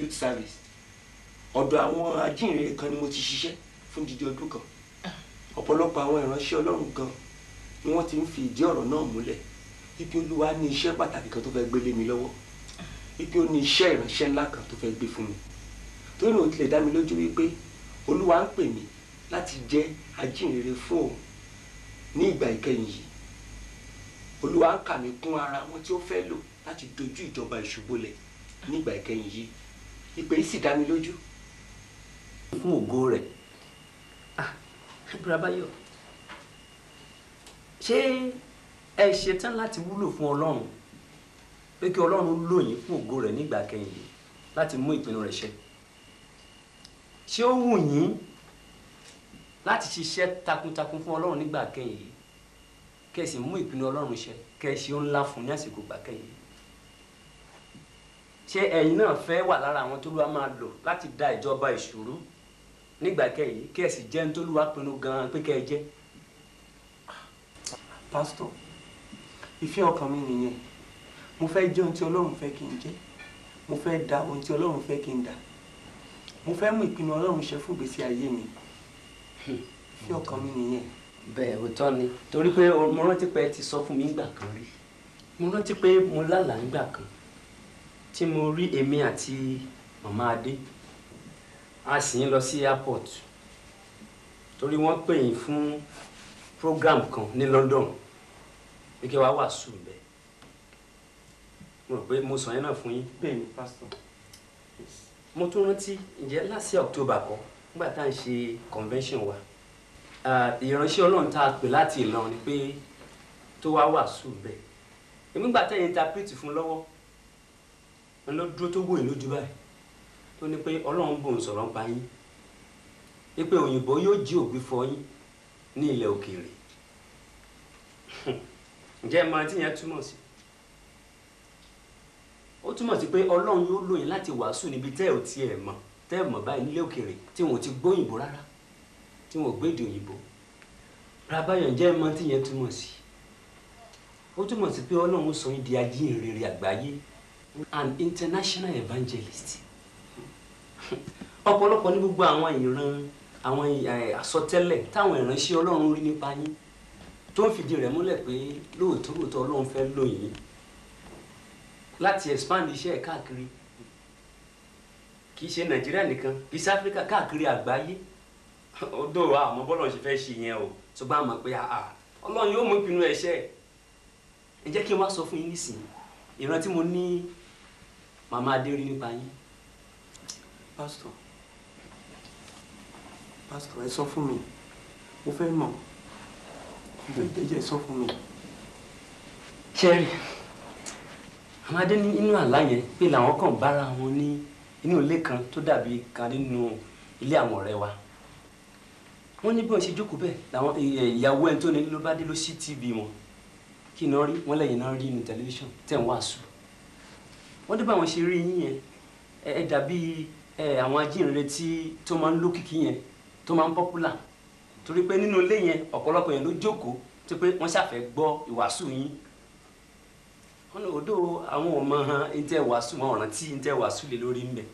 youth service ọ̀dọ̀ àwọn ajínrere kan ni mo ti ṣiṣẹ́ fún dídí ọdún kan ọ̀pọ̀lọpọ̀ àwọn ìránṣẹ́ ọlọ́run gan ni wọ́n ti ń fi ìdí ọ̀rọ̀ náà múlẹ̀ wípé olúwa ní iṣẹ́ pàtàkì kan tó fẹ́ gbélé mi lọ́wọ́ wípé ó ní iṣẹ́ ìránṣẹ́ ńlá kan tó fẹ́ gbé fún mi torí náà ó tilẹ̀ dá mi lójú wípé olúwa ń pè mí láti jẹ́ ajínrere fún òun ní ìgbà ìkẹyìn yìí olúwa ń kà mí kún ara wọn tí ó fẹ́ lò láti dojú ìjọba ìṣubúlẹ̀ ní ìgbà ìkẹyìn yìí ìpè yìí sì dá mi lójú fún ògo rẹ̀ ah Bùrọ̀báyọ̀ ṣé ẹ ṣetán láti wúlò fún Ọlọ́run pé kí Ọlọ́run lò yín fún ògo rẹ̀ nígbà kẹyìn yìí láti mú ìpinnu rẹ̀ ṣẹ ṣé ó wù yín láti ṣiṣẹ́ takuntakun fún Ọlọ́run nígbà kẹyìn yìí kẹ́ ẹ sì mú ìpinnu Ọlọ́run ṣẹ kẹ́ ẹ ṣe ó ńlá fún ní àsìkò ìgbà kẹyìn yìí ṣé ẹ̀yin náà fẹ́ wà lára àwọn tó lùwà máa lò láti da ìjọba ìṣòro nígbà kẹyìn kí ẹ sì jẹ́ ní tó lùwà pinnu gan-an pé kẹ́ ẹ jẹ́. pásítọ̀ ìfẹ́ ọkàn mi nìyẹn mo fẹ́ jẹ́ ohun tí ọlọ́run fẹ́ kí n jẹ́ mo fẹ́ da ohun tí ọlọ́run fẹ́ kí n dà mo fẹ́ mú ìpinnu ọlọ́run ṣẹ fún ìgbésí ayé mi ìfẹ́ ọkàn mi nìyẹn. bẹ́ẹ̀ òótọ́ ni torí pé mo rántí pé ẹ ti sọ fún mi nígbà kan rí mo rántí pé mo lálàá nígbà kan tí mo rí èmi àti màmá adé a sì ń lọ sí airport torí wọ́n pè yín fún program kan ní London pé kí wàá wàásù bẹ́ẹ̀ mo rò pé mo sọ yẹn náà fún yín bẹ́ẹ̀ ni pásítọ̀ mo tún rántí ǹjẹ́ láti October kọ́ nígbà tá à ń ṣe convention wa ah, ìránṣẹ́ Ọlọ́run tá a pè láti Ìlọrin pé tó wá wàásù bẹ́ẹ̀ èmi gbà tẹ́yìn interpret fún lọ́wọ́ wọn lọ dúró tó wòye lójú báyìí tó ní pé Ọlọ́run bò ń sọ̀rọ̀ ń pa yín wípé òyìnbó yóò jí ògbí fọ yín ní ilẹ̀ òkèèrè ǹjẹ́ ẹ mọ tí yẹn túmọ̀ sí ó túmọ̀ sí pé Ọlọ́run yóò lò yín láti wàásù níbi tẹ́ ò tiẹ̀ mọ̀ tẹ́ ẹ̀ mọ̀ báyìí nílé òkèèrè tí wọn ò ti gbóyìnbó rárá tí wọn ò gbédè òyìnbó rabayọ̀ ǹjẹ́ ẹ mọ tí yẹn túmọ̀ sí ó túmọ̀ sí pé Ọlọ́run sọ yín di ajínrere àgbáyé an international evangelist ọ̀pọ̀lọpọ̀ ní gbogbo àwọn ìran àwọn eh, àsọtẹ́lẹ̀ táwọn ìránṣẹ́ Ọlọ́run rí nípa yín tó ń fìdí rẹ̀ múlẹ̀ pé lóòótọ́ lóòótọ́ Ọlọ́run fẹ́ lò yín láti expand iṣẹ́ ẹ̀ káàkiri kì í ṣe Nàìjíríà nìkan kì í ṣe Áfíríkà káàkiri àgbáyé odò àmọ́ bọ́lọ̀ ṣe fẹ́ ṣe yẹn o ṣùgbọ́n àmọ́ pé àà Ọlọ́run yóò mú ìpinnu ẹ̀ ṣẹ ẹ jẹ́ kí n wá sọ fún yín nísìnyí ìran tí mo ní màmá adé rí nípa yín pásítọ̀ pásítọ̀ ẹ sọ fún mi mo fẹ́ mọ̀ mo fẹ́ jẹ́jẹ́ sọ fún mi. ṣẹ́rí àwọn adé ní inú àlá yẹn pé làwọn kàn bára wọn ní inú ilé kan tó dàbí kan nínú ilé àwọn ọ̀rẹ́ wa wọ́n ní bí wọ́n ṣe jókòó bẹ́ẹ̀ làwọn ìyàwó ẹni tó ní ló bá dé ló sí tv wọn kí iná rí wọ́n lẹ́yìn náà rí ní tẹlifíṣàn tẹ̀ ń wàásù wọ́n dé bá wọn ṣe rí yín yẹn ẹ ẹ dàbí ẹ àwọn ajínrere tí tó máa ń lókìkí yẹn tó máa ń pọ́pùlà torí pé nínú ilé yẹn ọ̀pọ̀lọpọ̀ yẹn ló jókòó tó pé wọ́n ṣàfẹ́ gbọ́ ìwàásù yín wọn ní odò àwọn ọmọ hàn ntẹ wàásù wọn ọ̀ràn tí ntẹ wàásù lè lórí mbẹ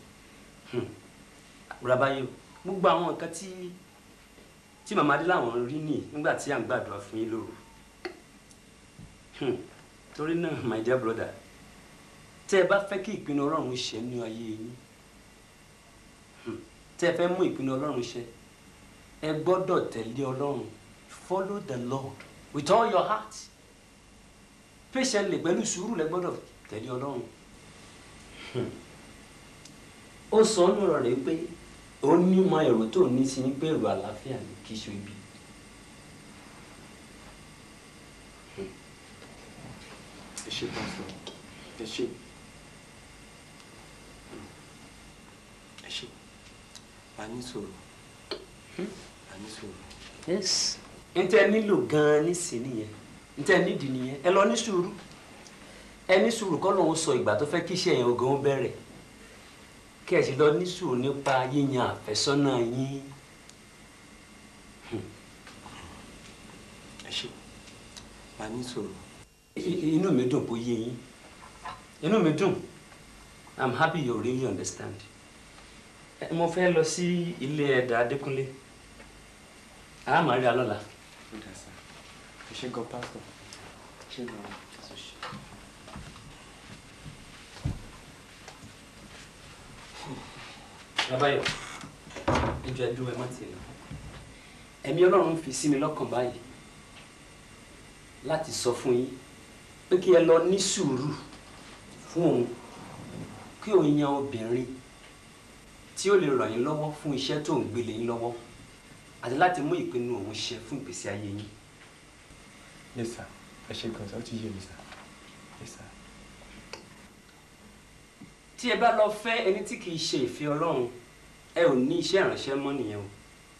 rabayo gbogbo àwọn nǹkan tí tí màmá adé làwọn rí nì nígbà tí à ń gbàdúrà fún yín lóru Hmm. torí náà my dear brother tẹ ẹ bá fẹ́ kí ìpinnu Ọlọ́run ṣẹ ní ayé yín hmm, tẹ ẹ fẹ́ mú ìpinnu Ọlọ́run ṣẹ ẹ gbọ́dọ̀ tẹ̀lé Ọlọ́run follow the Lord with all your heart patiently pẹ̀lú sùúrù lẹ gbọ́dọ̀ tẹ̀lé Ọlọ́run ó sọ ọ́nù ọ̀rọ̀ rẹ̀ pé ó ní mọ èrò tó ní sí pé èrò àlàáfíà ni kì í ṣe ibi. ẹ ṣé pásítọ̀ ẹ ṣé ẹ ṣé a ní sọ̀rọ̀ a ní sọ̀rọ̀. yes n tẹ nílò gan-an nísìnyí nìyẹn n tẹ nídìí nìyẹn ẹ lọ ní sùúrù ẹ ní sùúrù kọ́ lóun sọ ìgbà tó fẹ́ kí iṣẹ́ yẹn ogun ó bẹ̀rẹ̀ kí ẹ sì lọ ní sùúrù nípa yíyan àfẹ́sọ́nà yín ẹ ṣé a ní sọ̀rọ̀. I- i- inú mi dùn kó yé yín inú mi dùn i'm happy you really understand Ẹ, mo fẹ́ lọ sí ilé ẹ̀dà Adékúnlé a máa rí a lọ́la. ó dà sá ẹ ṣe gan pásítọ̀ ṣe gan. Babayọ̀ ẹjọ́ ẹdúró ẹ má ti lọ ẹ̀mí Ọlọ́run fi sí mi lọ́kàn báyìí láti sọ fún yín pé kí ẹ lọ ní sùúrù fún òun kí òun yan obìnrin tí ó lè ràn yín lọ́wọ́ fún iṣẹ́ tó ń gbélé yín lọ́wọ́ àti láti mú ìpinnu òun ṣe fún ìgbésí ayé yín. yes sir ẹ ṣe gan sá ó ti yé mi sá yes sir. tí ẹ bá lọ fẹ́ ẹni tí kìí ṣe ìfẹ́ Ọlọ́run ẹ ò ní iṣẹ́ ìránṣẹ́ mọ́ nìyẹn o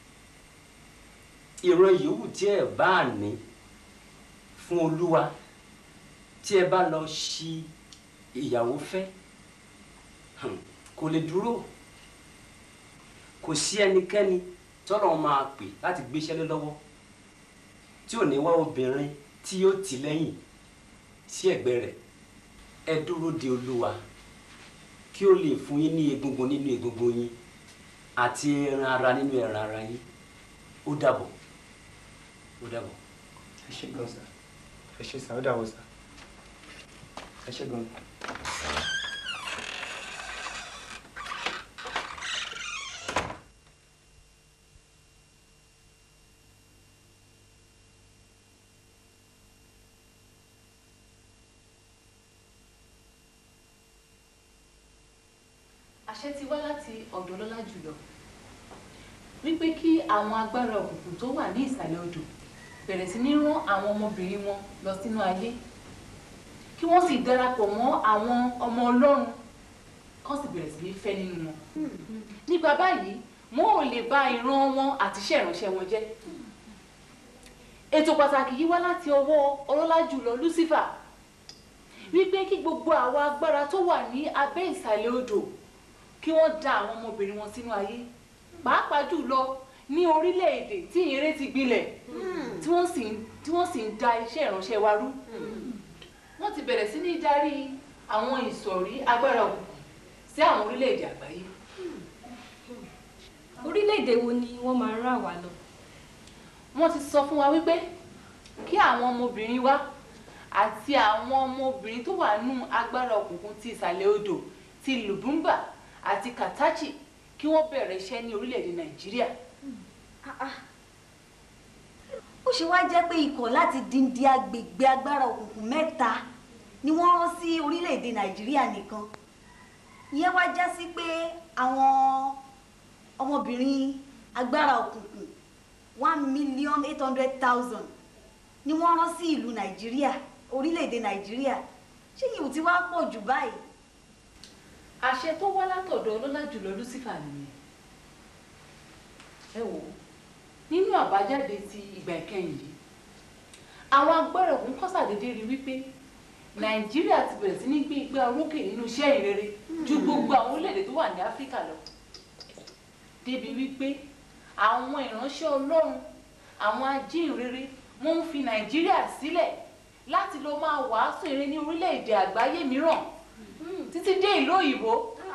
ìran yòówù tí ẹ bá ní fún Olúwa tí ẹ bá lọ ṣi ìyàwó fẹ́ hàn, kò lè dúró kò sí ẹnikẹ́ni tọ́lọ̀ máa pè láti gbéṣẹ́ lé lọ́wọ́ tí ò ní wá obìnrin tí yóò tì lẹ́yìn sí ẹ̀gbẹ́ rẹ̀ ẹ dúró de Olúwa kí ó lè fún yín ní egungun nínú egungun yín àti ẹran ara nínú ẹran ara yín ó dàbọ̀ ó dàbọ̀. ẹ ṣe gan sá ẹ ṣe sá ó dà wọ sá ẹ ṣe gan. àṣẹ ti wá láti ọ̀dọ̀ lọ́lá jùlọ wípé kí àwọn agbára òkùnkùn tó wà ní ìsàlẹ̀ odò bẹ̀rẹ̀ sí ní rán àwọn ọmọbìnrin wọn lọ sínú ayé kí wọ́n sì darapọ̀ mọ́ àwọn ọmọ ọlọ́run kán sì bẹ̀rẹ̀ sí ní fẹ́ nínú wọn. nípa báyìí wọn ò lè bà ìran wọn àti iṣẹ́ ìránṣẹ́ wọn jẹ́. ètò pàtàkì yìí wá láti ọwọ́ ọlọ́lá jùlọ Lucifer wípé kí gbogbo àwọn agbára tó wà ní abẹ́ ìsàlẹ̀ odò kí wọ́n da àwọn ọmọbìnrin wọn sínú ayé pàápàá jùlọ ní orílẹ̀-èdè tí ìyẹrẹ ti gbilẹ̀ tí wọ́n sì ń tí wọ́n sì ń da iṣẹ́ ìránṣẹ́ wa rú wọ́n ti bẹ̀rẹ̀ sí ní darí àwọn ìsọ̀rí agbára òkùnkùn sí àwọn orílẹ̀-èdè àgbáyé. orílẹ̀-èdè wo ni wọ́n máa rán àwa lọ. wọ́n ti sọ fún wa wípé kí àwọn ọmọbìnrin wa àti àwọn ọmọbìnrin tó wà nù agbára òkùnkùn ti ìsàlẹ̀ odò ti Lùbúmbà àti Kàtàchì kí wọ́n bẹ̀rẹ̀ iṣẹ́ ní orílẹ̀-èdè Nàìjíríà. Ah, ah. ó ṣe wá jẹ́ pé ikọ̀ láti dìndín agbègbè agbára òkùnkùn mẹ́ta ni wọ́n rán sí orílẹ̀-èdè nàìjíríà nìkan ìyẹn wá já sí pé àwọn ọmọbìnrin agbára òkùnkùn one million eight hundred thousand ni wọ́n rán sí ìlú nàìjíríà orílẹ̀-èdè nàìjíríà ṣé yìí ò ti wá pọ̀ jù báyìí. àṣẹ tó wá látọ̀dọ̀ ọlọ́lá jùlọ Lucifer nìyẹn ẹ wò ó nínú àbájáde ti ìgbà ìkẹyìn yìí àwọn agbára òkun kọ́ sàdédé rí wípé nàìjíríà ti bẹ̀rẹ̀ sí ní gbé igbá orókè nínú iṣẹ́ ìrere ju gbogbo àwọn orílẹ̀-èdè tó wà ní áfíríkà lọ débi wípé àwọn ìránṣẹ́ ọlọ́run àwọn ajínrere wọ́n ń fi nàìjíríà sílẹ̀ láti lọ máa wàásù ire ní orílẹ̀-èdè àgbáyé mìíràn títí dé ìlú òyìnbó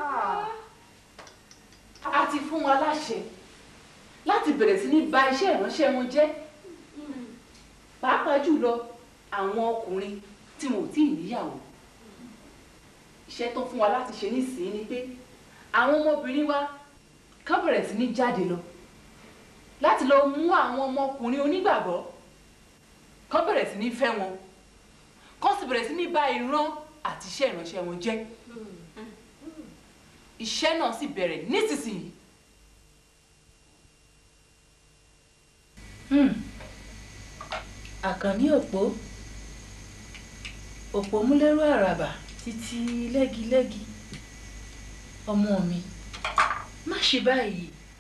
a ti fún wa láṣẹ láti bẹ̀rẹ̀ sí ní ba iṣẹ́ ìránṣẹ́ wọn jẹ́ pàápàá jùlọ àwọn ọkùnrin tí wọn ò tí ì níyàwó iṣẹ́ tó fún wa láti ṣe nísìnyí ni pé àwọn ọmọbìnrin wa kán bẹ̀rẹ̀ sí ní jáde lọ láti lọ mú àwọn ọmọkùnrin onígbàgbọ́ kán bẹ̀rẹ̀ sí ní fẹ́ wọn kán sì bẹ̀rẹ̀ sí ní ba ìran àti iṣẹ́ ìránṣẹ́ wọn jẹ́ iṣẹ́ náà sì bẹ̀rẹ̀ nísinsìnyí. àkànní òpó òpó múlẹ́rú àràbà títí lẹ́gilẹ́gi ọmọ mi má ṣe báyìí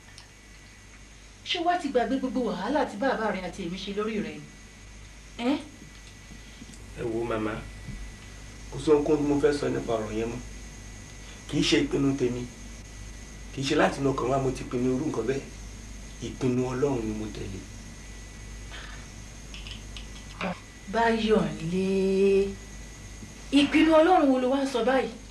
ṣé wàá ti gbàgbé gbogbo wàhálà tí bàbá rẹ àti èmi ṣe lórí rẹ ni ẹ́ ẹ wo màmá kò sí ohunkóhun tí mo fẹ́ sọ nípa ọ̀rọ̀ yẹn mọ́ kì í ṣe ìpinnu tèmi kì í ṣe láti inú ọkàn wa mo ti pinnu irú nǹkan bẹ́ẹ̀ ìpinnu ọlọ́run ni mo tẹ̀lé. báyọ̀ lé ìpinnu ọlọ́run wo ló wá ń sọ báyìí